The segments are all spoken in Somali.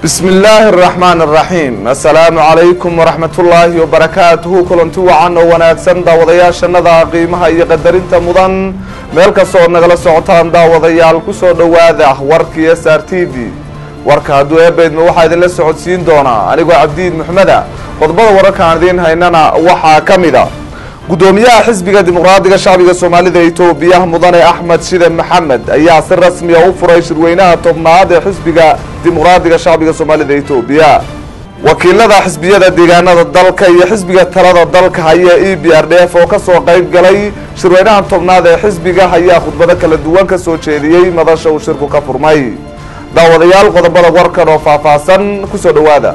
bismi illaahi araxmaan araxiim assalaamu calaykum waraxmat ullaahi wabarakaatuhu kulanti wacan oo wanaagsan daawadayaashannada qiimaha iyo qadarinta mudan meel kastoo nagala socotaan daawadayaal ku soo dhowaada warkii s r t v warka hadduu eebaydma waxaa idinla socodsiin doonaa anigoo cabdiid maxmeda qodobada wararkaan idiin haynana waxaa ka mid a guddoomiyaha xisbiga dimuqraadiga shacbiga soomaalida itoobiya mudane axmed shide maxamed ayaa si rasmiya u furay shirweynaha tobnaad ee xisbiga dimuqraadiga shacbiga soomaalida itoobiya wakiilada xisbiyada deegaanada dalka iyo xisbiga talada dalka haya e b r d f oo kasoo qayb galay shirweynaha tobnaad ee xisbiga ayaa khudbado kala duwan ka soo jeediyey madasha uu shirku ka furmay daawadayaal qodobada warkan oo faahfaahsan kusoo dhowaada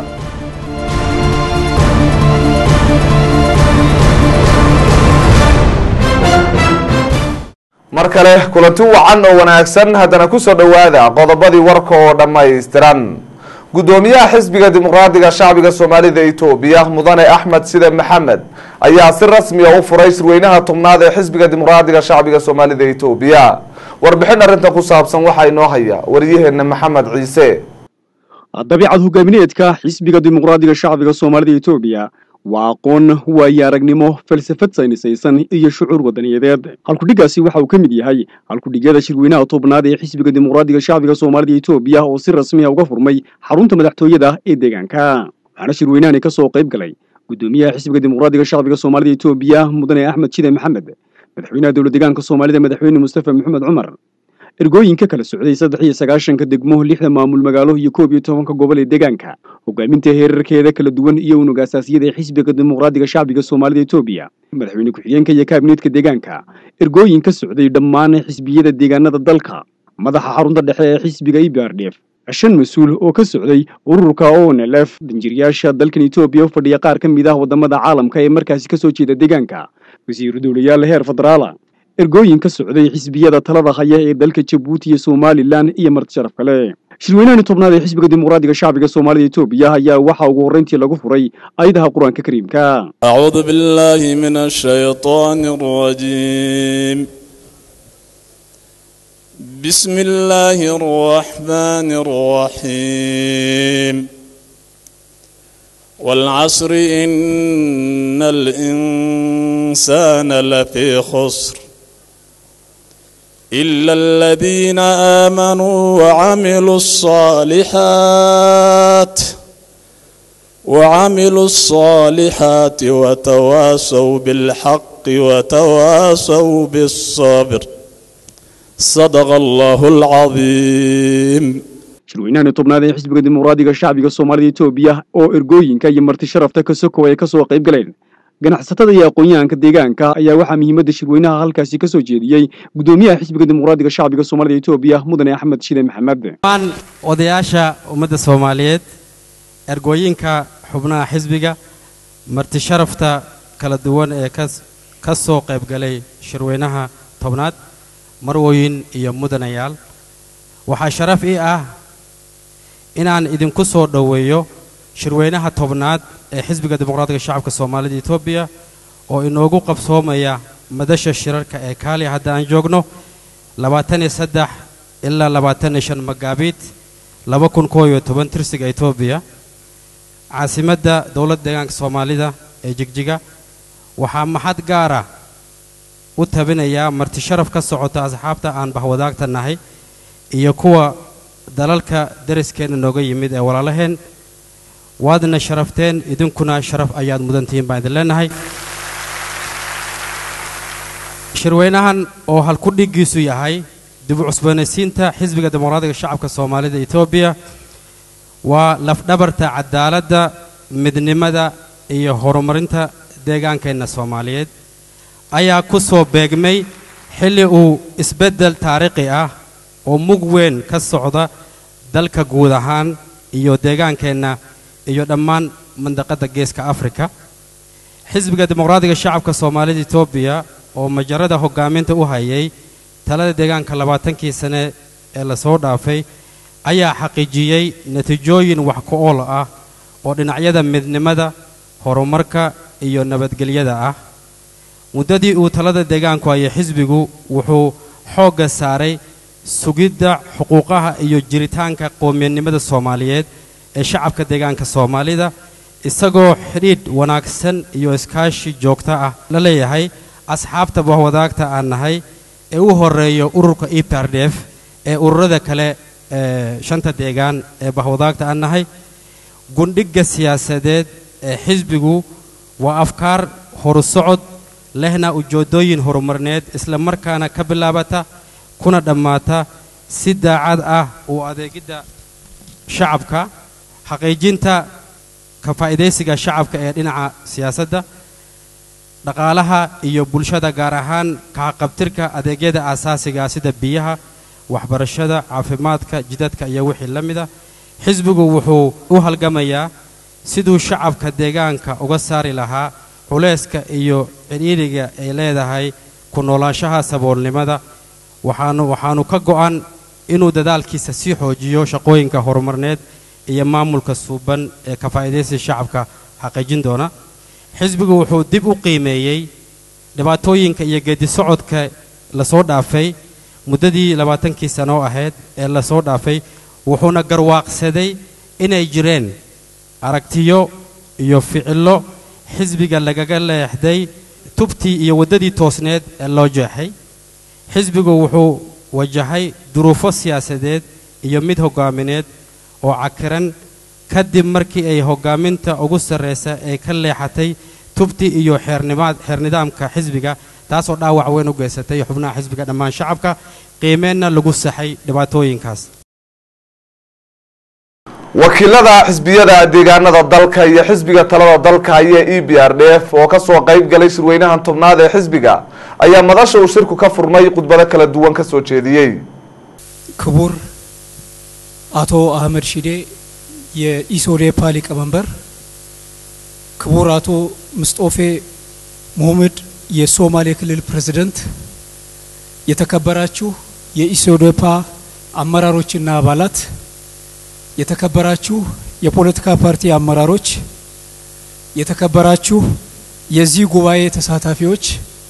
mar kale kulanti wacan oo wanaagsan haddana kusoo dhowaada qodobadii warka oo dhammaystiran guddoomiyaha xisbiga dimuqraadiga shacbiga soomaalida itoobiya mudane axmed side maxamed ayaa si rasmiya u furay shirweynaha tobnaad ee xisbiga dimuqraadiga shacbiga soomaalida itoobiya warbixin arrintan ku saabsan waxaa inoo haya waryaheena maxamed ciise dabiicad hogaamineedka xisbiga dimuqraadiga shacbiga soomaalida itoobiya waa aqoon waayo aragnimo falsafad saynisaysan iyo shucuur wadaniyadeed halkudhiggaasi waxa uu ka mid yahay halkudhigyada shirweynaha tobnaad ee xisbiga dimuqraadiga shacbiga soomaalida itoobiya oo si rasmiya uga furmay xarunta madaxtooyada ee deegaanka waxaana shirweynahani ka soo qayb galay guddoomiyaha xisbiga dimuqraadiga shacbiga soomaalida itoobiya mudane axmed shide maxamed madaxweynaha dowla deegaanka soomaalida madaxweyne mustafa maxamed cumar ergooyinka kala socday saddex iyo sagaashanka degmo lixda maamul magaalo iyo koob iyo tobanka gobol ee deegaanka hogaaminta heerarkeeda kala duwan iyo unug asaasiyada ee xisbiga dimuqraadiga shacbiga soomaalida etoobiya madaxweyne ku-xigeenka iyo kaabineedka deegaanka ergooyin ka socday dhammaan xisbiyada deegaanada dalka madaxa xarunta dhexe ee xisbiga e b r d f shan mas-uul oo ka socday ururka onlf danjiryaasha dalkan etoobiya u fadhiya qaar ka mid ah wadamada caalamka ee markaasi kasoo jeeda deegaanka wasiiru dowlayaal heer federaala ergooyin ka socday xisbiyada talada haya ee dalka jabuuti iyo somalilan iyo marti sharaf kale shirweynahani tobnaad ee xisbiga dimuqraadiga shacbiga soomaalida etoobiya ayaa waxaa ugu horreyntii lagu furay ayadaha qur-aanka kariimka acuudu billahi min ashaytaan arajiim bismi illaahi araxmaani araxiim والعصر إن الإنسان لفي خسر إلا الذين آمنوا وعملوا الصالحات وعملوا الصالحات وتواصوا بالحق وتواصوا بالصبر صدق الله العظيم shirweynahani tobnaad ee xisbiga dimuqraadiga shacbiga soomaalida etoobiya oo ergooyinka iyo marti sharafta ka sokow ay ka soo qayb galeen ganacsatada iyo aqoon-yahanka deegaanka ayaa waxaa muhiimadda shirweynaha halkaasi ka soo jeediyey guddoomiyaha xisbiga dimuqraadiga shacbiga soomaalida etoobiya mudane axmed shide maxamed dhammaan odayaasha ummadda soomaaliyeed ergooyinka xubnaha xisbiga marti sharafta kala duwan ee ka soo qayb galay shirweynaha tobnaad marwooyin iyo mudanayaal waxaa sharaf ii ah inaan idinku soo dhoweeyo shirweynaha tobnaad ee xisbiga dimuqraadiga shacabka soomaalida etoobiya oo inoogu qabsoomaya madasha shirarka ee kaaliya hadda aan joogno labaatan iyo saddex ilaa labaatan iyo shan magaabiid laba kun koo iyo toban tirsiga etoobiya caasimadda dowladda deegaanka soomaalida ee jigjiga waxaa maxad gaara u tabinayaa marti sharaf ka socota asxaabta aan bahwadaagta nahay iyo kuwa dalalka dariskeenna nooga yimid ee walaalaheen waadna sharafteen idinkuna sharaf ayaad mudantihiin baan idin leenahay shirweynahan oo halkudhiggiisu yahay dib u cusboonaysiinta xisbiga dimuqraadiga shacabka soomaalida etoobiya waa lafdhabarta cadaaladda midnimada iyo horumarinta deegaankeenna soomaaliyeed ayaa ku soo beegmay xilli uu isbeddel taariikhi ah oo mug weyn ka socda dalka guud ahaan iyo deegaankeenna iyo dhammaan mandaqadda geeska afrika xisbiga dimuqraadiga shacabka soomaalida etoobiya oo majarada hoggaaminta u hayay talada deegaanka labaatankii sane ee lasoo dhaafay ayaa xaqiijiyey natiijooyin wax ku ool ah oo dhinacyada midnimada horumarka iyo nabadgelyada ah muddadii uu talada deegaanku hayay xisbigu wuxuu xoogga saaray sugidda xuquuqaha iyo jiritaanka qowmiyadnimada soomaaliyeed ee shacabka deegaanka soomaalida isagoo xidhiidh wanaagsan iyo iskaashi joogto ah la leeyahay asxaabta bahwadaagta aan nahay ee u horeeyo ururka e p r d f ee ururada kale ee shanta deegaan ee bahwadaagta aan nahay gundhigga siyaasadeed ee xisbigu waa afkaar horusocod lehna ujeeddooyin horumarneed isla markaana ka bilaabata kuna dhammaata si daacad ah u adeegidda shacabka xaqiijinta ka faa'iidaysiga shacabka ee dhinaca siyaasadda dhaqaalaha iyo bulshada gaar ahaan kahaqabtirka adeegyada aasaasiga sida biyaha waxbarashada caafimaadka jidadka iyo wixii la mida xisbigu wuxuu u halgamayaa siduu shacabka deegaanka uga saari lahaa culayska iyo cidhiidhiga ay leedahay ku noolaanshaha saboolnimada waxaanu waxaanu ka go'an inuu dadaalkiisa sii xoojiyo shaqooyinka horumarneed iyo maamulka suuban ee ka faa'iidaysi shacabka xaqiijin doona xisbigu wuxuu dib u qiimeeyey dhibaatooyinka iyo geedisocodka lasoo dhaafay muddadii labaatankii sanoo ahayd ee lasoo dhaafay wuxuuna garwaaqsaday inay jireen aragtiyo iyo ficillo xisbiga lagaga leexday tubtii iyo waddadii toosneed ee loo jeexay xisbigu wuxuu wajahay duruufo siyaasadeed iyo mid hoggaamineed oo cakiran kadib markii ay hoggaaminta ugu sarraysa ay ka leexatay tubtii iyo xeernimaad xeernidaamka xisbiga taasoo dhaawac weyn u geysatay xubnaha xisbiga dhammaan shacabka qiimeenna lagu saxay dhibaatooyinkaas wakiilada xisbiyada deegaanada dalka iyo xisbiga talada dalka haya e b r d f oo kasoo qayb galay shirweynahan tobnaad ee xisbiga ayaa madasha uu shirku ka furmay khudbado kala duwan ka soo jeediyey ክቡር አቶ አህመድ ሺዴ የኢሶዴፓ ሊቀመንበር፣ ክቡር አቶ ምስጦፌ ሙህምድ የሶማሌ ክልል ፕሬዝደንት፣ የተከበራችሁ የኢሶዴፓ አመራሮችና አባላት፣ የተከበራችሁ የፖለቲካ ፓርቲ አመራሮች፣ የተከበራችሁ የዚህ ጉባኤ ተሳታፊዎች፣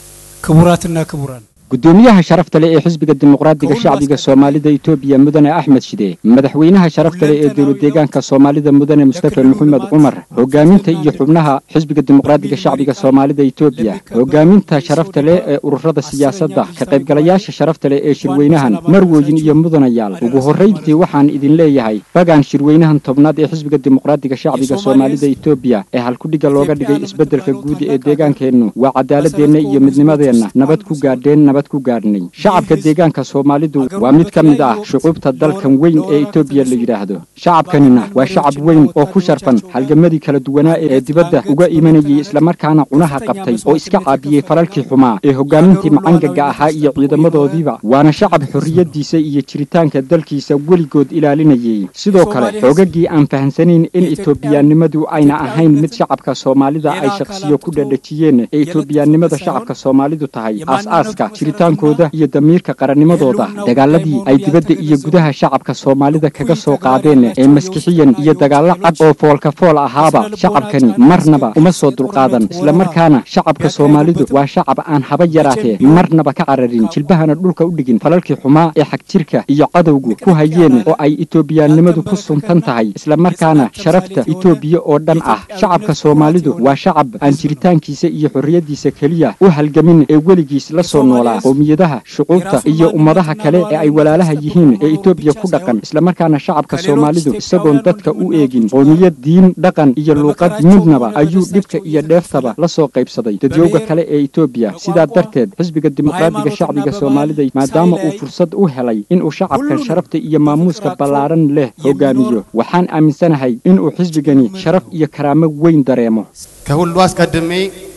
ክቡራትና ክቡራን gudoomiyaha sharafta leh ee xisbiga dimuqraadiga shacbiga soomaalida etoobiya mudane axmed shide madaxweynaha sharafta leh ee dowlad deegaanka soomaalida mudane mustafa maxamed cumar hogaaminta iyo xubnaha xisbiga dimuqraadiga shacbiga soomaalida etoobiya hogaaminta sharafta leh ee ururada siyaasadda ka qaybgalayaasha sharafta leh ee shirweynahan marwooyin iyo mudanayaal ugu horrayntii waxaan idin leeyahay bagaan shirweynahan tobnaad ee xisbiga dimuqraadiga shacbiga soomaalida etoobiya ee halkudhiga looga dhigay isbeddelka guud ee deegaankeennu waa cadaaladeenna iyo midnimadeenna nabad ku gaadheen nabad ku gaadhnay shacabka deegaanka soomaalidu waa mid ka mid ah shucuubta dalkan weyn ee etoobiya la yidhaahdo shacabkanina waa shacab weyn oo ku sharfan halgamadii kala duwanaa ee dibadda uga imanayay islamarkaana cunaha qabtay oo iska caabiyey falalkii xumaa ee hogaamintii macangaga ahaa iyo ciidamadoodiiba waana shacab xorriyaddiisa iyo jiritaanka dalkiisa weligood ilaalinayay sidoo kale xoogagii aan fahamsanayn in etoobiyaannimadu ayna ahayn mid shacabka soomaalida ay shakhsiyo ku dhadhajiyeen ee etoobiyaannimada shacabka soomaalidu tahay aas-aaska jiritaankooda iyo damiirka qarannimadooda dagaaladii ay dibadda iyo gudaha shacabka soomaalida kaga soo qaadeen ee maskixiyan iyo dagaallo cad oo foolka fool ahaaba shacabkani marnaba uma soo dulqaadan islamarkaana shacabka soomaalidu waa shacab aan haba yaraatee marnaba ka cararin jilbahana dhulka u dhigin falalkii xumaa ee xagjirka iyo cadowgu ku hayeen oo ay etoobiyaannimadu ku suntan tahay islamarkaana sharafta etoobiya oo dhan ah shacabka soomaalidu waa shacab aan jiritaankiisa iyo xorriyaddiisa keliya u halgamin ee weligiis la soo noolaa qowmiyadaha shucuubta iyo ummadaha kale ee ay walaalaha yihiin ee etoobiya ku dhaqan islamarkaana shacabka soomaalidu isagoon dadka u eegin qowmiyad diin dhaqan iyo luuqad midnaba ayuu dhibka iyo dheeftaba la soo qaybsaday dadyowga kale ee etoobiya sidaa darteed xisbiga dimuqraadiga shacbiga soomaalida maadaama uu fursad u helay inuu shacabkan sharafta iyo maamuuska ballaaran leh hogaamiyo waxaan aaminsanahay inuu xisbigani sharaf iyo karaamo weyn dareemo ከሁሉ አስቀድሜ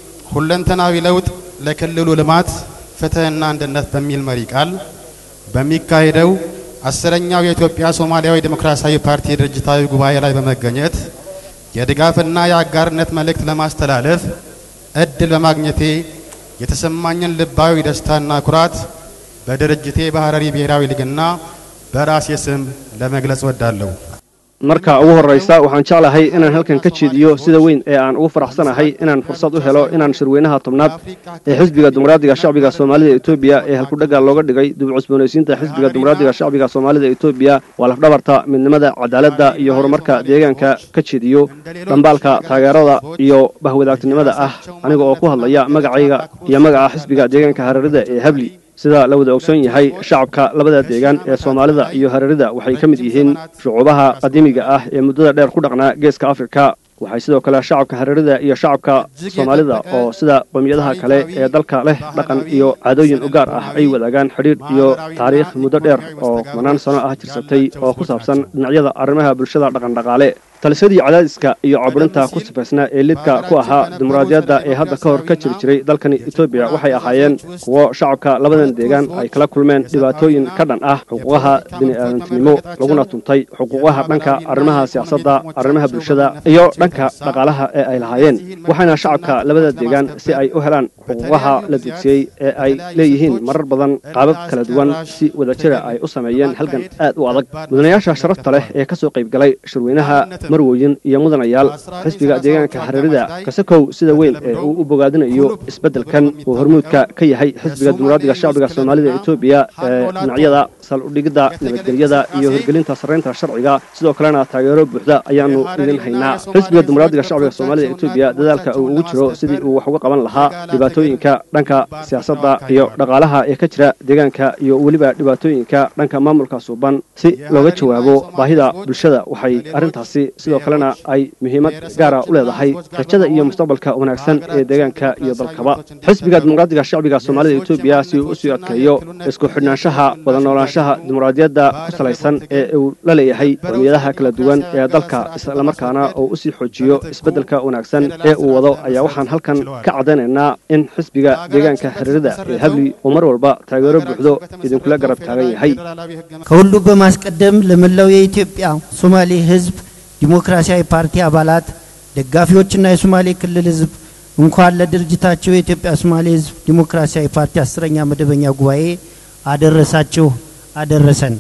ሁለንተናዊ ለውጥ ለክልሉ ልማት ፍትህና አንድነት በሚል መሪ ቃል በሚካሄደው አስረኛው የኢትዮጵያ ሶማሊያዊ ዴሞክራሲያዊ ፓርቲ ድርጅታዊ ጉባኤ ላይ በመገኘት የድጋፍና የአጋርነት መልእክት ለማስተላለፍ እድል በማግኘቴ የተሰማኝን ልባዊ ደስታና ኩራት በድርጅቴ በሐረሪ ብሔራዊ ሊግና በራሴ ስም ለመግለጽ ወዳለሁ። marka ugu horraysa waxaan jeclahay inaan halkan ka jeediyo sida weyn ee aan ugu faraxsanahay inaan fursad u helo inaan shirweynaha tobnaad ee xisbiga dimuqraadiga shacbiga soomaalida etoobiya ee halkudhaga looga dhigay dib u cusboonaysiinta xisbiga dimuqraadiga shacbiga soomaalida etoobiya waa lafdhabarta midnimada cadaaladda iyo horumarka deegaanka ka jeediyo dhambaalka taageerada iyo bahwadaagtinimada ah aniga oo ku hadlaya magacayga iyo magaca xisbiga deegaanka hareerida ee habli sida la wada ogsoon yahay shacabka labada deegaan ee soomaalida iyo hareerida waxay ka mid yihiin shucuubaha qadiimiga ah ee muddada dheer ku dhaqnaa geeska afrika waxay sidoo kale shacabka hareerida iyo shacabka soomaalida oo sida qowmiyadaha kale ee dalka leh dhaqan iyo caadooyin u gaar ah ay wadaagaan xidhiidh iyo taariikh muddo dheer oo kumanaan sano ah jirsatay oo ku saabsan dhinacyada arrimaha bulshada dhaqandhaqaale talisyadii cadaadiska iyo caburinta ku sifaysnaa ee lidka ku ahaa dimuqraadiyadda ee hadda ka hor ka jiri jiray dalkani etoobiya waxay ahaayeen kuwo shacabka labadan deegaan ay kala kulmeen dhibaatooyin ka dhan ah xuquuqaha bini'aadantinimo laguna tuntay xuquuqaha dhanka arrimaha siyaasadda arrimaha bulshada iyo dhanka dhaqaalaha ee ay lahaayeen waxaana shacabka labada deegaan si ay u helaan xuquuqaha la dugsiyey ee ay leeyihiin marar badan qaabab kala duwan si wadajira ay u sameeyeen halgan aad u adag mudanayaasha sharafta leh ee ka soo qaybgalay shirweynaha marwoyin iyo mudanayaal xisbiga deegaanka hareerida kasakow sida weyn ee uu u bogaadinayo isbeddelkan uu hormuudka ka yahay xisbiga dimuqraadiga shacbiga soomaalida etoobiya ee dhinacyada sal-udhigidda nabadgelyada iyo hirgelinta sarraynta sharciga sidoo kalena taageero buuxda ayaannu idin haynaa xisbiga dimuqraadiga shacbiga soomaalida etoobiya dadaalka uu ugu jiro sidii uu wax uga qaban lahaa dhibaatooyinka dhanka siyaasadda iyo dhaqaalaha ee ka jira deegaanka iyo weliba dhibaatooyinka dhanka maamulka suuban si looga jawaabo baahida bulshada waxay arrintaasi sidoo kalena ay muhiimad gaara u leedahay rajada iyo mustaqbalka wanaagsan ee deegaanka iyo dalkaba xisbiga dimuqraadiga shacbiga soomaalida etoobiya si uu usii adkeeyo isku xidhnaanshaha wada noolaanshaha dimuqraadiyadda ku salaysan ee uu la leeyahay qowmiyadaha kala duwan ee dalka islamarkaana oo usii xoojiyo isbeddelka wanaagsan ee uu wado ayaa waxaan halkan ka caddaynaynaa in xisbiga deegaanka hareerida ee habli uu mar walba taageero buuxdo idinkula garab taagan yahay ከሁሉ በማስቀደም ለመላው የኢትዮጵያ ሶማሌ ሕዝብ ዲሞክራሲያዊ ፓርቲ አባላት፣ ደጋፊዎችና የሶማሌ ክልል ሕዝብ እንኳን ለድርጅታቸው የኢትዮጵያ ሶማሌ ሕዝብ ዲሞክራሲያዊ ፓርቲ አስረኛ መደበኛ ጉባኤ አደረሳችሁ አደረሰን።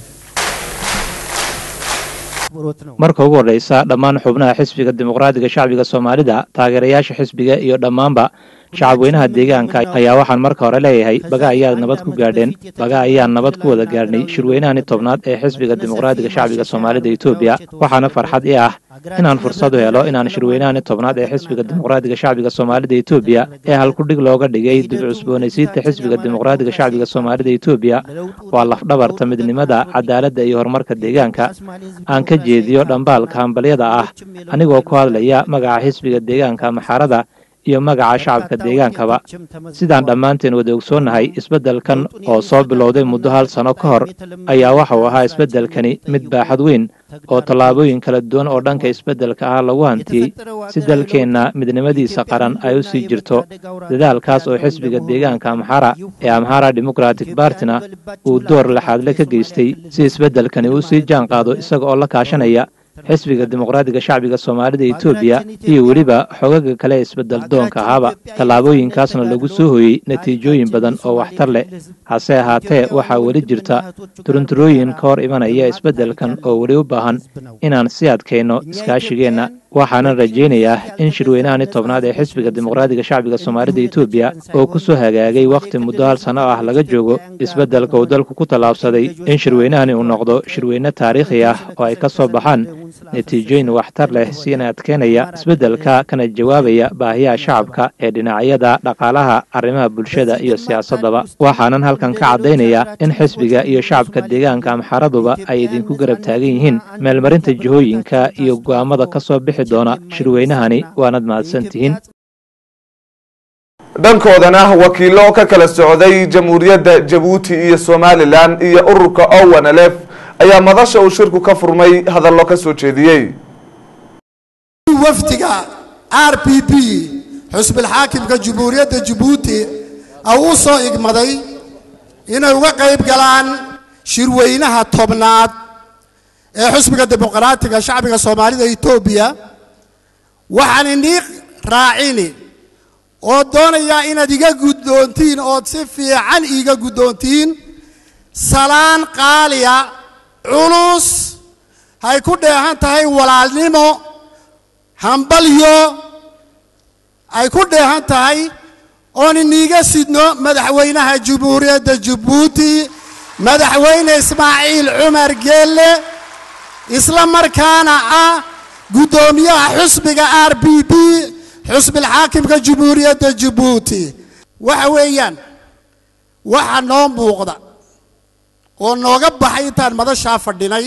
marka ugu horreysa dhammaan xubnaha xisbiga dimuqraadiga shacbiga soomaalida taageerayaasha xisbiga iyo dhammaanba shacabweynaha deegaanka ayaa waxaan marka hore leeyahay baga ayaad nabad ku gaadheen baga ayaan nabad ku wada gaadhnay shirweynahani tobnaad ee xisbiga dimuqraadiga shacbiga soomaalida etoobiya waxaana farxad i ah inaan fursad u helo inaan shirweynahani tobnaad ee xisbiga dimuqraadiga shacbiga soomaalida etoobiya ee halkudhig looga dhigay dib cusboonaysiinta xisbiga dimuqraadiga shacbiga soomaalida etoobiya waa lafdhabarta midnimada cadaaladda iyo horumarka deegaanka aan ka jeediyo dhambaalka hambalyada ah anigoo ku hadlaya magaca xisbiga deegaanka maxarada iyo magaca shacabka deegaankaba sidaan dhammaanteen wada ogsoonnahay isbeddelkan oo soo bilowday muddo hal sano ka hor ayaa waxa uu ahaa isbeddelkani mid baaxad weyn oo tallaabooyin kala duwan oo dhanka isbeddelka ah lagu hantiyey si dalkeenna midnimadiisa qaran ay u sii jirto dadaalkaas oo xisbiga deegaanka amxara ee amhara democratic bartina uu door laxaadle ka geystay si isbeddelkani uu sii jaan qaado isaga oo la kaashanaya xisbiga dimuqraadiga shacbiga soomaalida etoobiya iyo weliba xogaga kale ee isbeddel doonka ahaaba tallaabooyinkaasna lagu soo hooyey natiijooyin badan oo waxtar leh hase ahaatee waxaa weli jirta turunturooyin ka hor imanaya isbeddelkan oo weli u baahan inaan sii adkayno iskaashigeenna waxaanan rajaynayaa in shirweynahani tobnaad ee xisbiga dimuqraadiga shacbiga soomaalida etoobiya oo ku soo hagaagay wakhti muddo hal sanno ah laga joogo isbeddelka uu dalku ku tallaabsaday in shirweynahani uu noqdo shirweyne taariikhi ah oo ay ka soo baxaan natiijooyin waxtar leh siina adkeynaya isbeddelka kana jawaabaya baahiyaha shacabka ee dhinacyada dhaqaalaha arrimaha bulshada iyo siyaasaddaba waxaanan halkan ka caddaynayaa in xisbiga iyo shacabka deegaanka amxaraduba ay idinku garab taagan yihiin meelmarinta jihooyinka iyo go'aamada ka soo bixi doona shirweynahani waanad mahadsantihiin dhankoodana wakiilo ka kala socday jamhuuriyadda jabuuti iyo somalilan iyo ururka owanlf ayaa madasha uu shirku ka furmay hadallo ka soo jeediyey wafdiga r p p xusbilxaakimka jamhuuriyadda jabuuti u soo igmaday inay uga qayb galaan shirweynaha tobnaad ee xusbiga dimuqraatiga shacbiga soomaalida etoobiya waxaan inii raacini oo doonayaa inaad iga guddoontiin ood si fiican iiga guddoontiin salaan qaaliya culus hay ku dheehan tahay walaalnimo hambalyo ay ku dheehan tahay oon iniiga sidno madaxweynaha jamhuuriyadda jabuuti madaxweyne ismaaciil cumar geelle isla markaana ah guddoomiyaha xusbiga r b b xusbilxaakimka jamhuuriyadda jabuuti waxa weeyaan waxa noo muuqda oo nooga baxay intaan madashaa fadhinay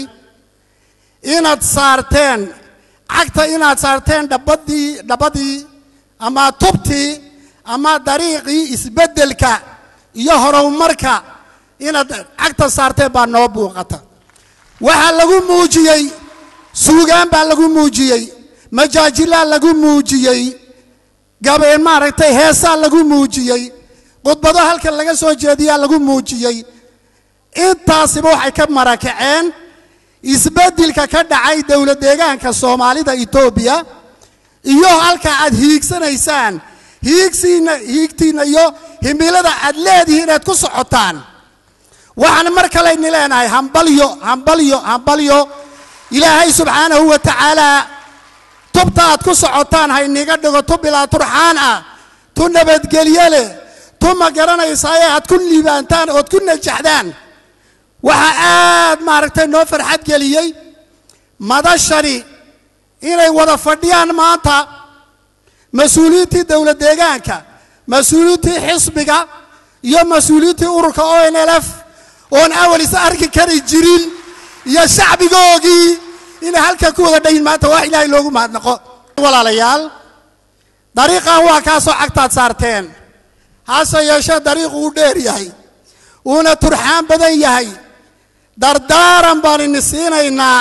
inaad saarteen cagta inaad saarteen dhabbadii dhabbadii ama tubtii ama dariiqii isbeddelka iyo horumarka inaad cagta saarteen baa noo muuqata waxaa lagu muujiyey suugaan baa lagu muujiyey majaajilaa lagu muujiyey gabeen maaragtay heesaa lagu muujiyey khudbado halkan laga soo jeediyaa lagu muujiyey intaasiba waxay ka marakaceen isbeddelka ka dhacay dowlad deegaanka soomaalida etoobiya iyo halka aad hiigsanaysaan hiigsiina hiigtiinna iyo himilada aad leedihiin inaad ku socotaan waxaan mar kalayni leenahay hambalyo hambalyo hambalyo ilaahay subxaanahu wa tacaalaa tubta aad ku socotaan hayniga dhigo tu bilaa turxaan ah tu nabadgelye leh tu ma garanaysaaye aad ku liibaantaan ood ku najaxdaan waxaa aad maaragtay noo farxad geliyey madashani inay wada fadhiyaan maanta mas-uuliyiintii dowlad deegaanka mas-uuliyiintii xisbiga iyo mas-uuliyiintii ururka o n l f oon awal is arki kari jirin iyo shacbigoogii inay halkan ku wada dhayin maanta wax ilaahay loogu mahadnaqo walaalayaal dariiqan waa kaasoo cagtaad saarteen hase yeeshee dariiqu uu dheer yahay uuna turxaan badan yahay dardaaran baan ini siinaynaa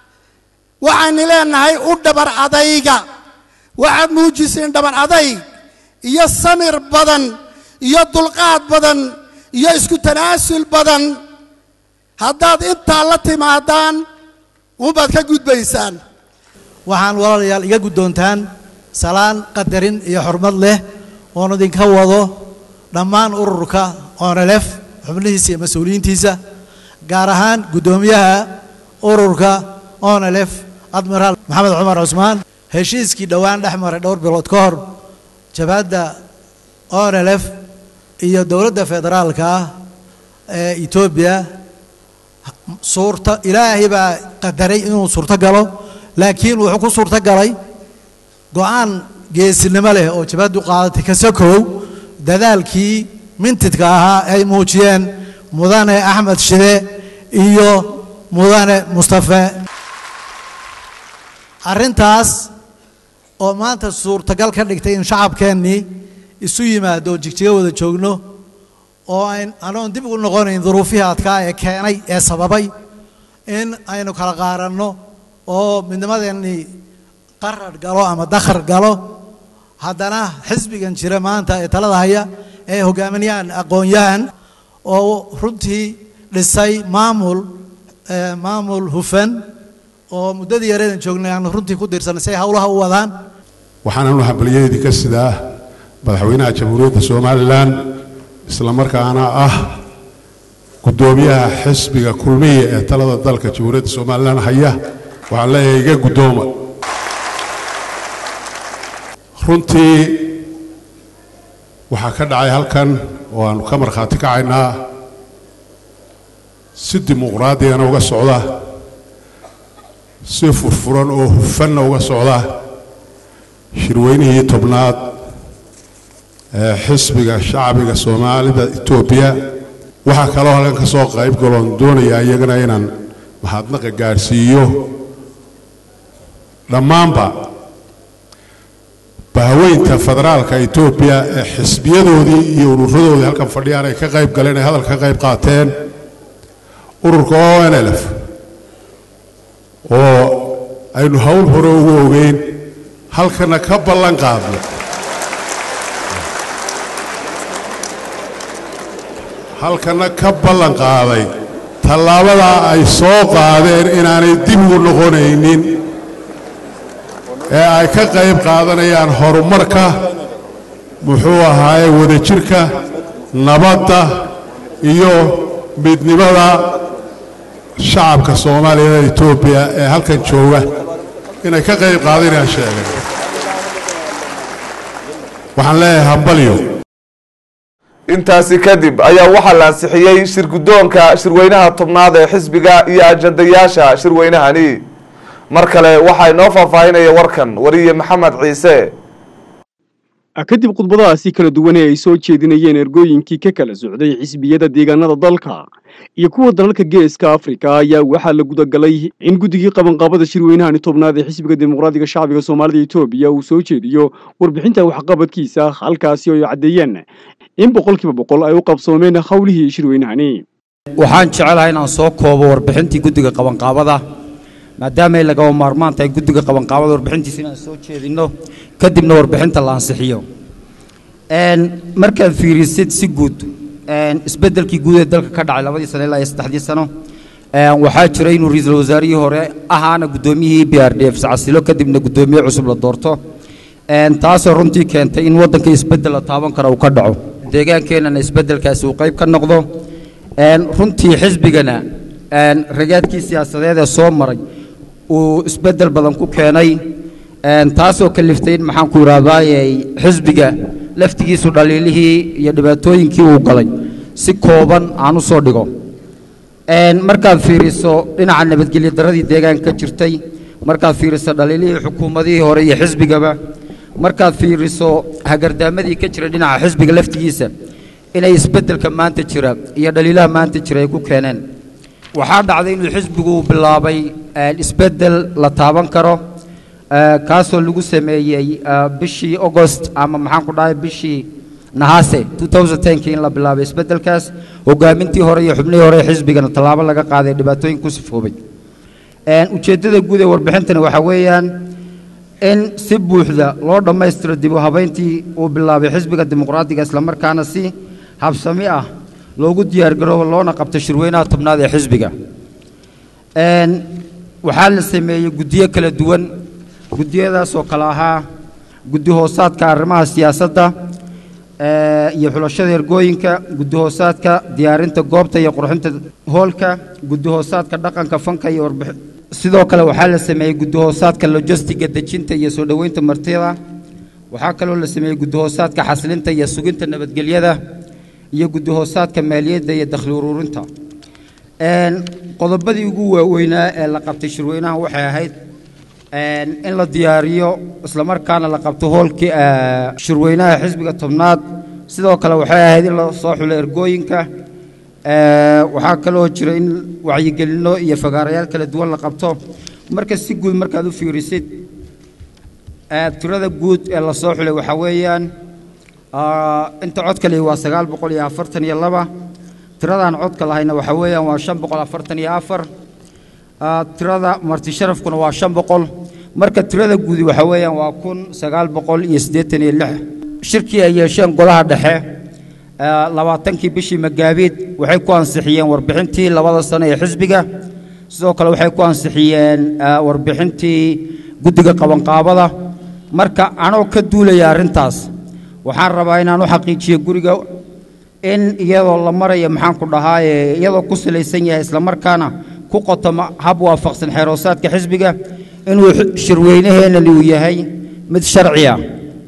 waxaynu leenahay u dhabar adayga waxaad muujiseen dhabar adayg iyo samir badan iyo dulqaad badan iyo isku tanaasul badan haddaad intaa la timaadaan unbaad ka gudbaysaan waxaan walaalayaal iga guddoontaan salaan qadarin iyo xurmad leh oon idinka wado dhammaan ururka onelef xubnihiisa iyo mas-uuliyiintiisa gaar ahaan guddoomiyaha ururka onelef admiraal maxamed cumar cusmaan heshiiskii dhowaan dhex maray dhowr bilood ka hor jabhadda onelef iyo dowladda federaalka ah ee etoobiya suurta ilaahay baa qadaray inuu suurto galo laakiin wuxuu ku suurto galay go-aan geesinimo leh oo jabhaddu qaadatay ka sokow dadaalkii mintidka ahaa ay muujiyeen mudane axmed shide iyo mudane mustafe arrintaas oo maanta suurtagal ka dhigtay in shacabkeennii isu yimaado oo jigjiga wada joogno oo ayn anoon dib ugu noqonayn duruufihii adkaa ee keenay ee sababay in aynu kala qaaranno oo midnimadeennii qarar galo ama dakhar galo haddana xisbigan jira maanta ee talada haya ee hogaaminayaan aqoon-yahan oo runtii dhisay maamul maamul hufan oo muddadii yareedan joognay aanu runtii ku diirsanay si ay howlaha u wadaan waxaananu hambalyadeedii ka sidaa madaxweynaha jamhuuriyadda somalilan isla markaana ah guddoomiyaha xisbiga kulmiya ee talada dalka jamhuuriyadda somalilan haya waxaan leeyahay iga guddooma runtii waxaa ka dhacay halkan oo aanu ka markhaati kacaynaa si dimuqraadiyana uga socda si furfuran oo hufanna uga socda shirweynihii tobnaad ee xisbiga shacbiga soomaalida etoobiya waxaa kaloo halkan ka soo qayb galoon doonayaa iyagana inaan mahadnaqa gaadhsiiyo dhammaanba bahaweynta federaalka etoobiya ee xisbiyadoodii iyo ururadoodii halkan fadhiyaan ay ka qayb galeen ay hadal ka qayb qaateen ururka o n lf oo aynu howl hore ugu ogeyn halkana ka ballan qaadno halkana ka ballan qaaday tallaabadaa ay soo qaadeen inaanay dib ugu noqonaynin ee ay ka qayb qaadanayaan horumarka muxuu ahaaye wadajirka nabadda iyo midnimada shacabka soomaaliya ee etoobiya ee halkan jooga inay ka qayb qaadanayaan sheegay waxaan leeyahay hambalyo intaasi kadib ayaa waxaa la ansixiyey shirguddoonka shirweynaha tobnaad ee xisbiga iyo ajandayaasha shirweynahani mar kale waxaa inoo faahfaahinaya warkan wariye maxamed ciise kadib khudbadahaasi kala duwan ee ay soo jeedinayeen ergooyinkii ka kala socday xisbiyada deegaanada dalka iyo kuwa dalalka geeska afrika ayaa waxaa la gudagalay in guddigii qabanqaabada shirweynahani tobnaad ee xisbiga dimuqraadiga shacbiga soomaalida etoobiya uu soo jeediyo warbixinta waxqabadkiisa halkaasi oo ay caddeeyeen in boqolkiiba boqol ay u qabsoomeen howlihii shirweynahani waxaan jecelahay inaan soo koobo warbixintii guddiga qabanqaabada maadaama ay lagama maarmaan tahay guddiga qabanqaabada warbixintiisa inaan soo jeedinno kadibna warbixinta la ansixiyo markaad fiirisid si guud isbeddelkii guud ee dalka ka dhacay labadii sano ilaa iyo saddexdii sano waxaa jira inuu ra-iisul wasaarihii hore ahaana guddoomiyihii b r d f sacasilo kadibna guddoomiye cusub la doorto taasoo runtii keentay in waddanka isbeddel la taaban kara uu ka dhaco deegaankeenana isbeddelkaasi uu qayb ka noqdo runtii xisbigana ragaadkii siyaasadeed ee soo maray uu isbeddel badan ku keenay taasoo kaliftay in maxaan ku idhaahdaayey xisbiga laftigiisu dhaliilihii iyo dhibaatooyinkii uu galay si kooban aan u soo dhigo markaad fiiriso dhinaca nabadgelyo darradii deegaanka ka jirtay markaad fiiriso dhaliilihii xukuumadihii hore iyo xisbigaba markaad fiiriso hagardaamadii ka jira dhinaca xisbiga laftigiisa inay isbeddelka maanta jira iyo dhaliilaha maanta jira ay ku keeneen waxaa dhacday inuu xisbigu bilaabay isbeddel la taaban karo kaasoo lagu sameeyey bishii agost ama maxaan ku dhahay bishii nahaase 2010kii in la bilaabay isbeddelkaas hogaamintii hore iyo xubnihii hore ee xisbigana tallaabo laga qaaday dhibaatooyin ku sifoobay ujeeddada guud ee warbixintani waxaa weeyaan in si buuxda loo dhammaystiro dib u habayntii uu bilaabay xisbiga dimuqraadiga islamarkaana si habsami ah loogu diyaargaroobo loona qabto shirweynaha tobnaad ee xisbiga waxaa la sameeyey guddiyo kala duwan guddiyadaasoo kale ahaa guddi hoosaadka arrimaha siyaasadda iyo xulashada ergooyinka guddi hoosaadka diyaarinta goobta iyo qurxinta hoolka guddi hoosaadka dhaqanka fanka iyo warbixin sidoo kale waxaa la sameeyey guddi hoosaadka lojistiga dejinta iyo soo dhoweynta martida waxaa kaloo la sameeyey guddi hoosaadka xasilinta iyo suginta nabadgelyada iyo guddi hoosaadka maaliyadda iyo dakhli ururinta qodobadii ugu waaweynaa ee la qabtay shirweynaha waxay ahayd in la diyaariyo islamarkaana la qabto hoolkii shirweynaha xisbiga tobnaad sidoo kale waxay ahayd in la soo xulo ergooyinka waxaa kaloo jira in wacyigelinno iyo fagaarayaal kala duwan la qabto marka si guud markaad u fiirisid tirada guud ee la soo xulay waxaa weeyaan inta codka lihi waa sagaal boqol iyo afartan iyo laba tiradaan codka lahayna waxaa weeyaan waa shan boqol afartan iyo afar tirada marti sharafkuna waa shan boqol marka tirada guudi waxaa weeyaan waa kun sagaal boqol iyo siddeetan iyo lix shirkii ay yeesheen golaha dhexe labaatankii bishii magaabiid waxay ku ansixiyeen warbixintii labada sano ee xisbiga sidoo kale waxay ku ansixiyeen warbixintii guddiga qabanqaabada marka anoo ka duulaya arrintaas waxaan rabaa inaan u xaqiijiyo guriga in iyadoo la marayo maxaan ku dhahaaye iyadoo ku salaysan yahay islamarkaana ku qotoma hab waafaqsan xeeroosaadka xisbiga inuu shirweynaheenani uu yahay mid sharci ah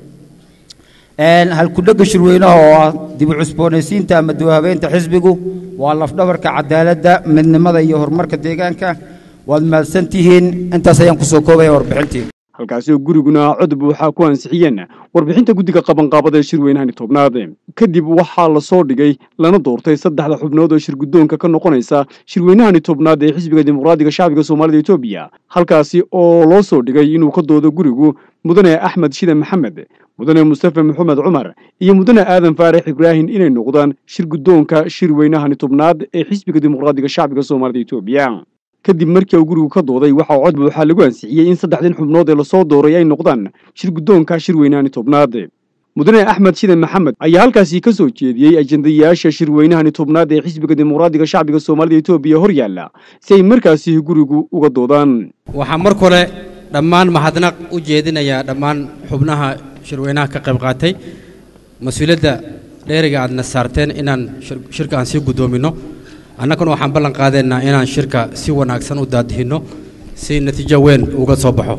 halkudhegga shirweynaha oo ah dib u cusboonaysiinta ama dawhabeynta xisbigu waa lafdhabarka cadaaladda midnimada iyo horumarka deegaanka waad mahadsan tihiin intaas ayaan kusoo koobaya warbixintii halkaasi oo guriguna cod buuxa ku ansixiyeen warbixinta guddiga qabanqaabada ee shirweynahani tobnaad kadib waxaa la soo dhigay lana doortay saddexda xubnood oo shirguddoonka ka noqonaysa shirweynahani tobnaad ee xisbiga dimuqraadiga shacbiga soomaalida etoobiya halkaasi oo loo soo dhigay inuu ka doodo gurigu mudane axmed shide maxamed mudane mustafe maxamed cumar iyo mudane aadan faarax ibraahim inay noqdaan shirguddoonka shirweynahani tobnaad ee xisbiga dimuqraadiga shacbiga soomaalida etoobiya kadib markii uu gurigu ka dooday waxaa cod buuxa lagu ansixiyey in saddexdan xubnood ee lasoo dooray ay noqdaan shirguddoonka shirweynahani tobnaad mudane axmed shide maxamed ayaa halkaasi ka soo jeediyey ajendayaasha shirweynahani tobnaad ee xisbiga dimuqraadiga shacbiga soomaalida etoobiya hor yaalla si ay markaasi gurigu uga doodaan waxaa mar kale dhammaan mahadnaq u jeedinayaa dhammaan xubnaha shirweynaha ka qayb qaatay mas-uuliyadda dheeriga aadna saarteen inaan shirka aan sii guddoominno annaguna waxaan ballan qaadaynaa inaan shirka si wanaagsan u daadihinno si natiijo weyn uga soo baxo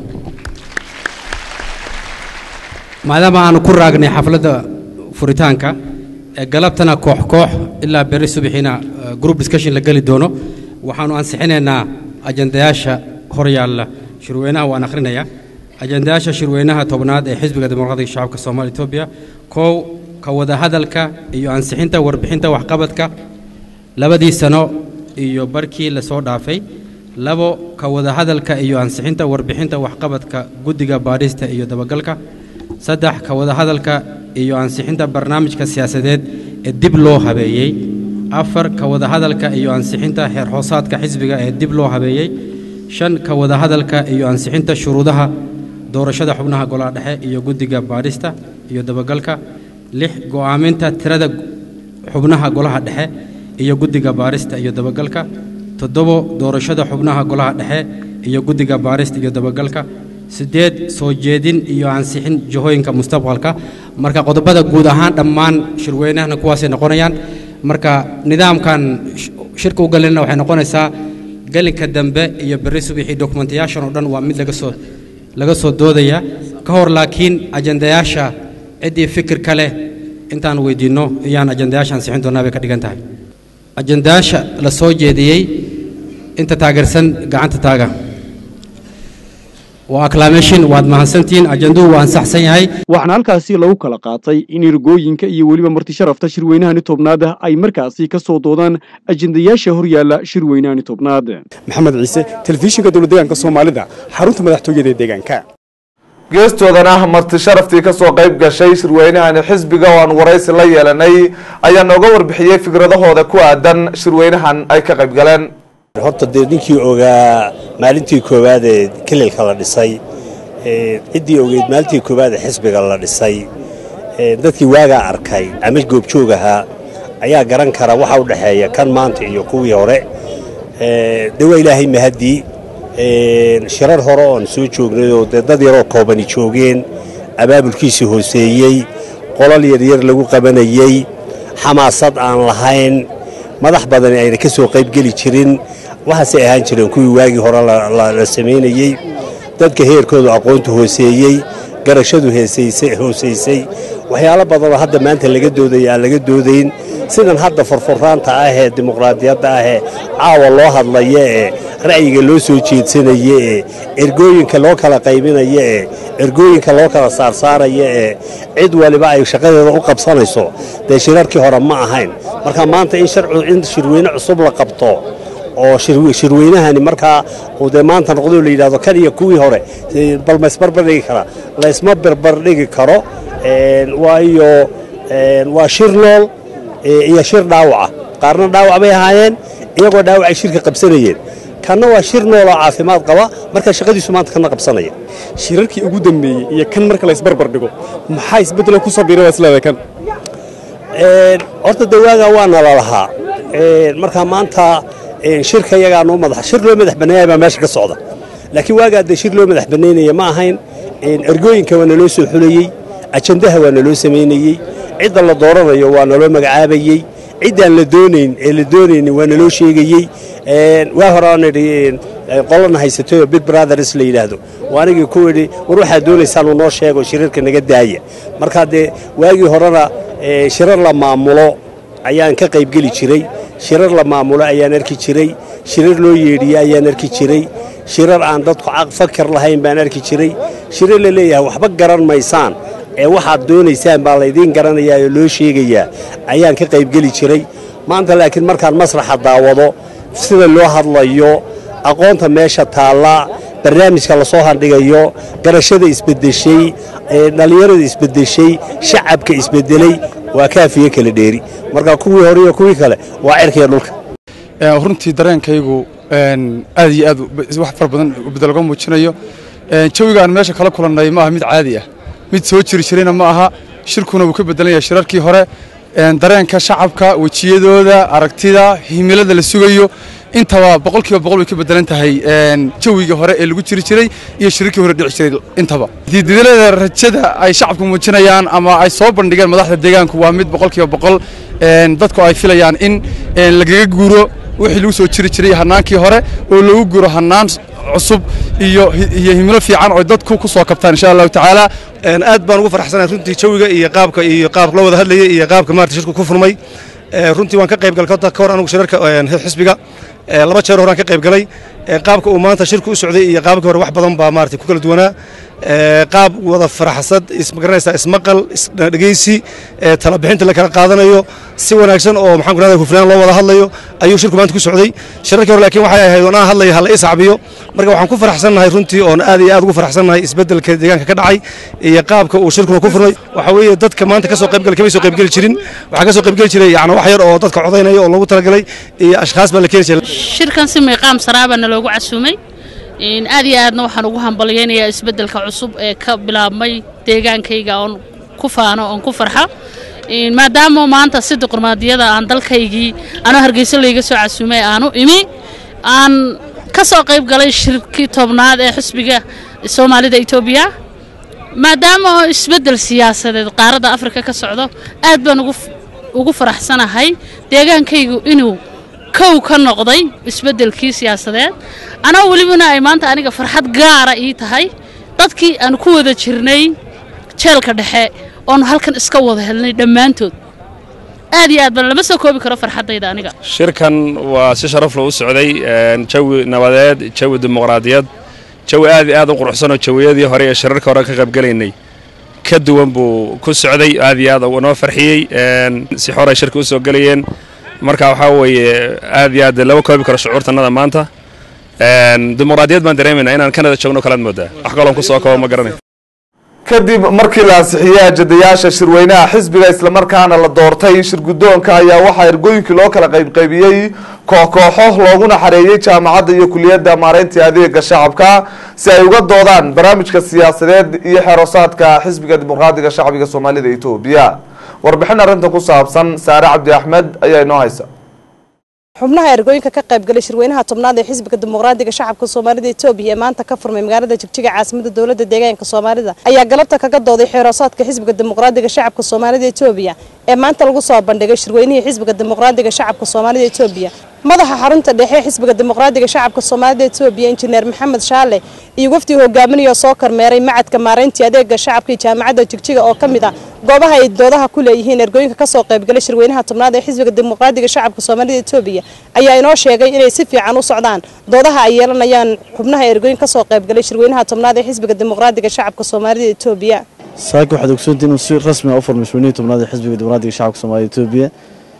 maadaama aanu ku raagnay xafladda furitaanka ee galabtana koox koox ilaa berri subaxiina eh, group discussion la geli doono waxaanu ansixinaynaa ajandayaasha hor yaalla shirweynaha waan akhrinayaa ajandayaasha shirweynaha tobnaad ee xisbiga dimuqraadiga shacabka soomaaliya etoobiya kow ka wada hadalka iyo ansixinta warbixinta waxqabadka labadii sano iyo barkii la soo dhaafay labo ka wada hadalka iyo ansixinta warbixinta waxqabadka guddiga baadhista iyo dabagalka saddex ka wada hadalka iyo ansixinta barnaamijka siyaasadeed ee dib loo habeeyey afar ka wada hadalka iyo ansixinta heer hoosaadka xisbiga ee dib loo habeeyey shan ka wada hadalka iyo ansixinta shuruudaha doorashada xubnaha golaha dhexe iyo guddiga baadhista iyo dabagalka lix go'aaminta tirada xubnaha golaha dhexe iyo guddiga baarista iyo dabagalka toddobo doorashada xubnaha golaha dhexe iyo guddiga baarista iyo dabagalka siddeed soo jeedin iyo ansixin jihooyinka mustaqbalka marka qodobada guud ahaan dhammaan shirweynahana kuwaasay noqonayaan marka nidaamkan sh- shirka u galinna waxay noqonaysaa gelinka dambe iyo berri subaxii dokumentayaashan oo dhan waa mid laga soo laga soo doodaya ka hor laakiin ajandayaasha ciddii fikir ka leh intaan weydiinno iyaan ajandayaasha ansixin doonaa bay ka dhigan tahay ajandayaasha la soo jeediyey inta taageersan gacanta taaga waa acclamation waad mahadsantihiin ajanduhu waa ansaxsan yahay waxaana halkaasi lagu kala qaatay in ergooyinka iyo weliba martisharafta shirweynahani tobnaad ay markaasi ka soo doodaan ajendayaasha horyaalla shirweynahani tobnaad maxamed ciise telefishinka dowladdeegaanka soomaalida xarunta madaxtooyada ee deegaanka geestoodana marti sharaftii ka soo qayb gashay shirweynahani xisbiga oo aan waraysi la yeelanay ayaa nooga warbixiyey fikradahooda ku aadan shirweynahan ay ka qayb galeen horta dee ninkii ogaa maalintii koowaad ee kililka la dhisay ee ciddii ogeyd maalintii koowaad ee xisbiga la dhisay ee dadkii waagaa arkay ama goobjoog ahaa ayaa garan kara waxa u dhexeeya kan maanta iyo kuwii hore ee dee waa ilaahay mahadii ee shirar hore oon soo joognay oo dee dad yaroo koobani joogeen abaabulkiisii hooseeyey qolal yaryar lagu qabanayey xamaasad aan lahayn madax badani ayna ka soo qaybgeli jirin waxaasay ahaan jireen kuwii waagii hore la- la la samaynayey dadka heerkoodu aqoontu hooseeyey garashadu heesaysay hoosaysay waxyaalo badanoo hadda maanta laga doodaya aan laga doodayn sidan hadda furfuraanta ah ee dimuqraadiyadda ah ee caawa loo hadlaya ee ra'yiga loo soo jeedsanaya ee ergooyinka loo kala qaybinaya ee ergooyinka loo kala saarsaaraya ee cid waliba ay shaqadeeda u qabsanayso dee shirarkii hore ma ahayn marka maanta in sharcu in shirweyne cusub la qabto oo shir- shirweynahani markaa uu dee maanta noqdo la yidhahdo kan iyo kuwii hore eh, bal ma isbarbar dhigi karaa la isma barbar dhigi karo een, waayo een, waa shir nool eh, iyo shir dhaawaca qaarna dhaawac bay ahaayeen iyagoo dhaawacay shirka qabsanayeen kanna waa shir nool oo caafimaad qaba marka shaqadiisu maanta kana qabsanaya shirarkii ugu dambeeyey iyo kan marka la isbarbar dhigo maxaa isbeddelo ku soo biiray waa isleedahay kan Een, horta de waagaa waana la lahaa Een, marka maanta een, shirka yagaa noo madax shir loo madax banneeyay baa meesha ka socda laakiin waagaa de shir loo madax banneynaya ma ahayn Een, ergooyinka waa naloo soo xulayey ajandaha waa naloo samaynayey cidda la dooranayo waa naloo magacaabayey ciddaan la doonayn ee la doonaynin waa naloo sheegayey Een, waa hore aan idhi een, qolana haysatay oo big brothers la yidhaahdo waa anigii ku idhi war waxaad doonaysaan uu noo sheego shirarka naga daaya marka dee waagii horena ee, shirar la maamulo ayaan ka qaybgeli jiray shirar la maamulo ayaan arki jiray shirar loo yeedhiye ayaan arki jiray shirar aan dadku caq fakar lahayn baan arki jiray shirar la leeyahay waxba garan maysaan ee waxaad doonaysaan baa laydiin garanayaa oo loo sheegayaa ayaan ka qaybgeli jiray maanta laakiin markaan masraxa daawado sida loo hadlayo aqoonta meesha taalla barnaamijka lasoo handhigayo garashada isbedeshay ee dhallinyarada isbedeshay shacabka isbedelay waa kaafiye kala dheeri marka kuwii hore iyo kuwii kale waa cirkiya dhulka Ee, runtii dareenkaygu een, aad iyo aad u- wax fara badan bedel uga muujinayo Een, jawiga aan meesha kala kulannay ma aha mid caadi ah mid soo jiri jirayna ma aha shirkuna wuu ka bedelan yahay shirarkii hore Een, dareenka shacabka wejiyadooda aragtida himilada la sugayo intaba boqolkiiba boqol way ka bedelan tahay een, jawigii hore ee lagu jiri jiray iyo shirarkii hore dhici jiray intaba diididalada rajada ay shacabku muujinayaan ama ay soo bandhigeen madaxda deegaanku waa mid boqolkiiba boqol een, dadku ay filayaan in een, lagaga guuro wixii lagu soo jiri jiray hannaankii hore oo lagu guro hannaan cusub iyo iyo himilo fiican oo dadku ku soo kabtaan insha allahu tacaala aad baan ugu faraxsanahay runtii jawiga iyo qaabka iyo qaabka loo wada hadlayay iyo qaabka maarata shirku ku furmay runtii waan ka qayb galay ka hor anigu shirarka xisbiga laba jeer horaan ka qayb galay qaabka uu maanta shirku u socday iyo qaabkii hore wax badan baa maarata ku kala duwanaa qaab wada faraxsad ismagaranaysaa ismaqal isdhegeysi tala bixinta la kala qaadanayo si wanaagsan oo maxaan ku rahdaa hufnaan loo wada hadlayo ayuu shirku maanta ku socday shirarkii hore laakiin waxay ahayd oon aan hadlaya hala ii sacbiyo marka waxaan ku faraxsannahay runtii oon aad iyo aad ugu faraxsannahay isbeddelka deegaanka ka dhacay iyo qaabka uu shirkuna ku furmay waxa weeye dadka maanta ka soo qaybgalay kamay soo qaybgeli jirin waxaa ka soo qaybgeli jiray yacni wax yar oo dadka codaynaya oo loogu talagalay iyo ashkhaas baa la keeni jiray shirkan si miiqaam saraabana loogu casuumay aad iyo aadna waxaan ugu hambalyaynayaa isbeddelka cusub ee ka bilaabmay deegaankayga oon ku faano oon ku farxa maadaama maanta si diqurmaadiyada aan dalkaygii anoo hargeysa layga soo casuumay aanu imi aan ka soo qayb galay shirkii tobnaad ee xisbiga soomaalida etoobiya maadaama oo isbeddel siyaasadeed qaaradda afrika ka socdo aad baan ugu faraxsanahay deegaankaygu inuu kow ka noqday isbeddelkii siyaasadeed anoo welibana ay maanta aniga farxad gaara ii tahay dadkii aan ku wada jirnay jeelka dhexe oonu halkan iska wada helnay dhammaantood aad iyo aad baan lama soo koobi karo farxaddayda aniga shirkan waa si sharaf leh u socday jawi nabadeed jawi dimuqraadiyad jawi aad iyo aad u quruxsanoo jawiyadii hore ee shirarka hore ka qaybgalaynay ka duwan buu ku socday aad iyo aad noo farxiyey si xor ay shirka u soo gelayeen marka waxaa weeye aad iyo aad lama koobi karo shucuurtanada maanta dimuqraadiyad baan dareemaynaa inaan kanada joogno kalaad moodaa wax kaloon ku soo kabo ma garanay kadib markii la ansixiyey ajadayaasha shirweynaha xisbiga islamarkaana la doortay shirguddoonka ayaa waxaa ergooyinkii loo kala qaybqaybiyey koox-kooxo looguna xareeyey jaamacadda iyo kuliyadda maareynta adeega shacabka si ay uga doodaan barnaamijka siyaasadeed iyo xeerosaadka xisbiga dimuqraadiga shacbiga soomaalida etoobiya warbixin arrintan ku saabsan saare cabdi axmed ayaa inoo haysa xubnaha ergooyinka ka qaybgalay shirweynaha tobnaad ee xisbiga dimuqraadiga shacabka soomaalida etoobiya ee maanta ka furmay magaalada jigjiga caasimada dowladda deegaanka soomaalida ayaa galabta kaga dooday xeeroosaadka xisbiga dimuqraadiga shacabka soomaalida etoobiya ee maanta lagu soo bandhigay shirweynihii xisbiga dimuqraadiga shacabka soomaalida etoobiya madaxa xarunta dhexe xisbiga dimuqraadiga shacabka soomaalida etoobiya injineer maxamed shaale iyo wafdii hogaaminaya soo kormeeray macadka maareyntii adeega shacabka iyo jaamacadda jigjiga oo ka mid ah goobaha ay doodaha ku leeyihiin ergooyinka kasoo qaybgalay shirweynaha tobnaad ee xisbiga dimuqraadiga shacabka soomaalida etoobiya ayaa inoo sheegay inay si fiican u socdaan doodaha ay yeelanayaan xubnaha ergooyin kasoo qaybgalay shirweynaha tobnaad ee xisbiga dimuqraadiga shacabka soomaalida etoobiya saaka waxaad ogsoontii inuu si rasmi ah u furmay shirweynihii tobnaad ee xisbiga dimuqraadiga shacabka soomaalida etoobiya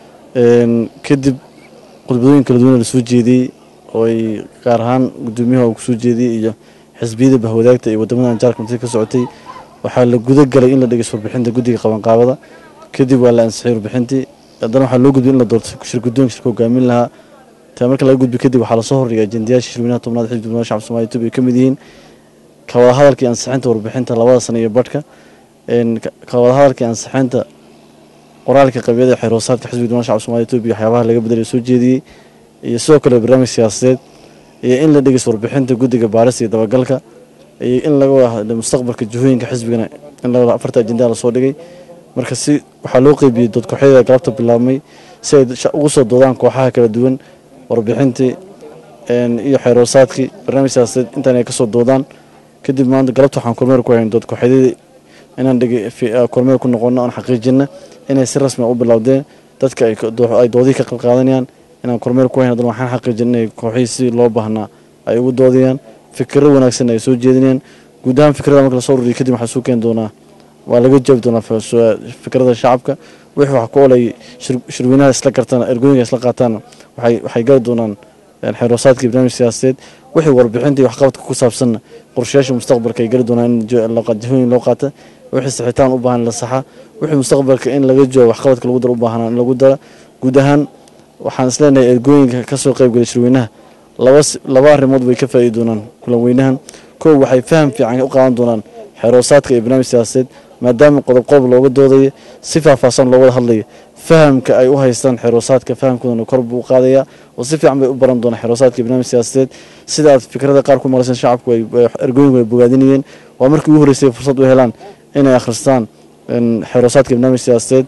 kadib khudbadooyin kala duwan lasoo jeediyey oo ay gaar ahaan gudoomiyaha uu kusoo jeediyey iyo xisbiyada bahwadaagta iyo wadamadan jaarka mati ka socotay waxaa la guda galay in la dhegeysto warbixinta guddiga qabanqaabada kadib waa la ansixiyey warbixintii haddana waxaa loo gudbiyey in la doorto shir guddoonka shirka hogaamin lahaa taa marka laga gudbi kadib waxaa lasoo hordhigay ajendayaasha shirweynaha tobnaad xisbiga dimuqraadiga shacabka soomaalida etoobiya ka mid yihiin ka wada hadalka iyo ansixinta warbixinta labada sano iyo badhka ka wada hadalka iyo ansixinta qoraalka qabyada xeroosaadka xisbiga dimuqraadiga shacabka soomaalida etoobiya waxyaabaha laga bedelay soo jeediyey iyo sidoo kale barnaamij siyaasadeed iyo in la dhegeysto warbixinta guddiga baarista iyo dabagalka iyo in laga wada hadlo mustaqbalka jihooyinka xisbigana in la wada afarta ajendaa lasoo dhigay marka si waxaa loo qeybiyey dood kooxyada galabta bilaabmay si ay ugu soo doodaan kooxaha kala duwan warbixintii iyo xeeroosaadkii barnaamij siyaasadeed intaan ay kasoo doodaan kadib maanta galabta waxaan kormeer ku hayn dood kooxyadii inaan kormeer ku noqono aan xaqiijina inay si rasmi u bilowdeen dadka ay doodihii ka qalqaadanayaan inaan kormeer ku hayn haddana waxaan xaqiijin inay kooxihii si loo baahnaa ay ugu doodayaan fikiro wanaagsan ay soo jeedinayaan guud ahaan fikrada marka lasoo ururiyay kadib waxaa suu keeni doonaa waa laga jaabi doonaa fikrada shacabka wixii wax ku olay shirweynaha isla gartaan ergooyinka isla qaataan waxay gari doonaan xeroosaadkii barnaamij siyaasadeed wixii warbixinta iyo waxqabadka ku saabsanna qorshayaasha mustaqbalka ay gari doonaan in jihooyin loo qaata wixii saxitaan u baahan la saxa wixii mustaqbalka in laga joogo waxqabadka lagu daro u baahanaa in lagu dara guud ahaan waxaan isleenahay ergooyinka kasoo qaybgalay shirweynaha laba arrimood bay ka faa'iidi doonaan kulan weynahan kow waxay faham fiican u qaadan doonaan xeroosaadka iyo barnaamij siyaasadeed maadaama qodob qodob looga doodayo si faahfaahsan loo wada hadlayo fahamka ay u haystaan xeroosaadka fahamkoodana kor buu u qaadayaa oo si fiican bay u baran doonaan xeroosaadka iyo barnaamij siyaasadeed sida aad fikrada qaar ku maqlayseen shacabku ergooyinku ay bogaadinayeen waa markii ugu horreysay fursad u helaan inay akhristaan xeroosaadka iyo barnaamij siyaasadeed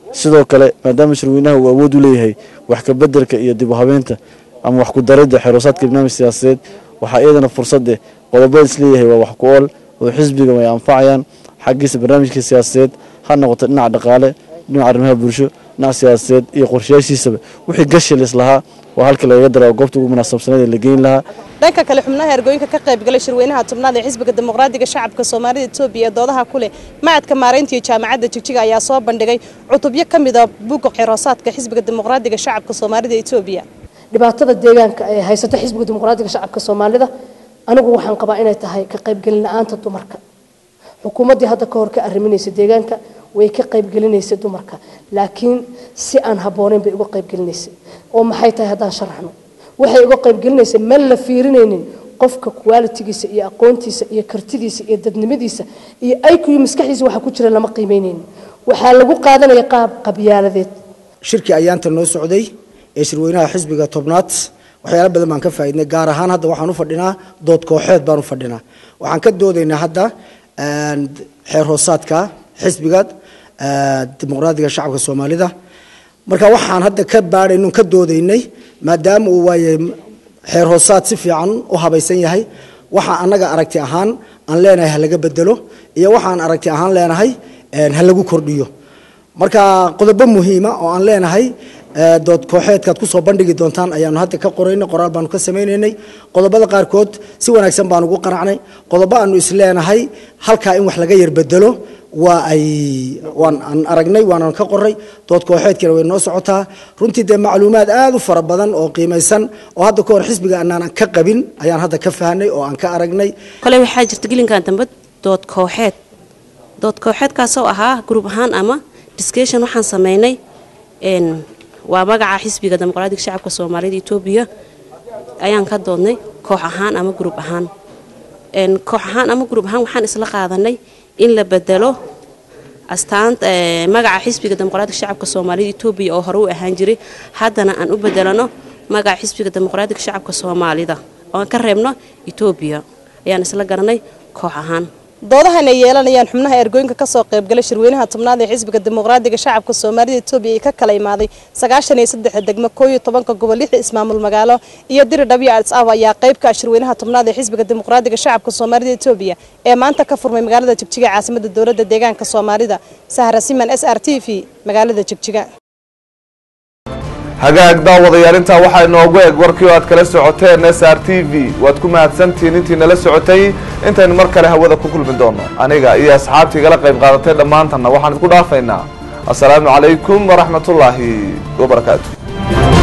sidoo kale maadaama shirweynaha uu awood u leeyahay wax ka bedelka iyo dib u habeynta ama wax ku daridda xeroosaadka barnaamij siyaasadeed waxaa iyadana fursad eh qodobada isleeyahay waa wax ku ool oo xisbiga ay anfacayaan xaggiisa barnaamijka siyaasadeed ha noqoto dhinaca dhaqaale dhinaca arrimaha bulsho dhinaca siyaasadeed iyo qorshayaashiisaba wixii gashilis lahaa waa halkii lagaga dara oo goobta ugu munaasabsaneed ee la geyn lahaa dhanka kale xubnaha ergooyinka ka qayb galay shirweynaha tobnaad ee xisbiga dimuqraadiga shacabka soomaalida etoobiya ee doodaha ku leh macadka maaraynta iyo jaamacadda jigjiga ayaa soo bandhigay cutubyo ka mid a buugga xiroosaadka xisbiga dimuqraadiga shacabka soomaalida etoobiya dhibaatada deegaanka ee haysata xisbiga dimuqraadiga shacabka soomaalida anigu waxaan qabaa inay tahay ka qaybgelin la-aanta dumarka xukuumaddii hadda ka hor ka arriminaysa deegaanka way ka qaybgelinaysa dumarka laakiin si aan habboonayn bay uga qaybgelinaysay oo maxay tahay haddaan sharaxno waxay uga qaybgelinaysa ma la fiirinaynin qofka qualitigiisa iyo aqoontiisa iyo kartidiisa iyo dadnimadiisa iyo aykuyo maskaxdiisa waxa ku jira lama qiimeynaynin waxaa lagu qaadanaya qaab qabyaaladeed shirkii ayaanta noo socday ee shirweynaha xisbiga tobnaad waxyaalo badan baan ka faa'iidnay gaar ahaan hadda waxaan u fadhinaa dood kooxeed baan u fadhinaa waxaan ka doodaynaa hadda xeer hoosaadka xisbiga dimuqraadiga shacabka soomaalida marka waxaan hadda ka baadhayno ka doodaynay maadaama uu waaye xeer hoosaad si fiican u habaysan yahay waxa annaga aragti ahaan aan leenahay ha laga bedelo iyo waxaan aragti ahaan leenahay ha lagu kordhiyo marka qodobo muhiima oo aan leenahay dood kooxeedkaad kusoo bandhigi doontaan ayaanu hadda ka qoraynay qoraal baanu ka samaynaynay qodobada qaarkood si wanaagsan baan ugu qanacnay qodobo aanu isleenahay halkaa in wax laga yar bedelo waa ay waan aan aragnay waanan ka qoray dood kooxeedkiina way noo socotaa runtii dee macluumaad aad u fara badan oo qiimaysan oo hadda ka hor xisbiga aanaan ka qabin ayaan hadda ka fahnay oo aan ka aragnay kole waxaa jirta gelinkan dambe dood kooxeed dood kooxeedkaasoo ahaa gruub ahaan ama discussion waxaan sameynay waa magaca xisbiga dimuqraadiga shacabka soomaalida etoobiya ayaan ka doodnay koox ahaan ama gruub ahaan koox ahaan ama gruub ahaan waxaan isla qaadanay in la bedelo astaanta magaca xisbiga dimuqraadiga shacabka soomaalida etoobiya oo hore u ahaan jiray haddana aan u bedelano magaca xisbiga dimuqraadiga shacabka soomaalida oo aan ka reebno etoobiya ayaan isla garanay koox ahaan doodahan ay yeelanayaan xubnaha ergooyinka kasoo qaybgalay shirweynaha tobnaad ee xisbiga dimuqraadiga shacabka soomaalida etoobiya ee ka kala imaaday sagaashan iyo saddexa degmo koo iyo tobanka gobol lixda ismaamul magaalo iyo diri dhabiyo ads ab ayaa qayb ka ah shirweynaha tobnaad ee xisbiga dimuqraadiga shacabka soomaalida etoobiya ee maanta ka furmay magaalada jigjiga caasimada dowladda deegaanka soomaalida sahra siman s r t v magaalada jigjiga hagaag daawadayaal intaa waxaa inoogu eg warkii oo aad kala socoteen s r t v waad ku mahadsantihiin intii nala socotay intaynu mar kale hawada ku kulmi doono aniga iyo asxaabtii igala qayb qaadatay dhammaantanna waxaan idku dhaafaynaa assalaamu calaykum waraxmatullaahi wabarakaatu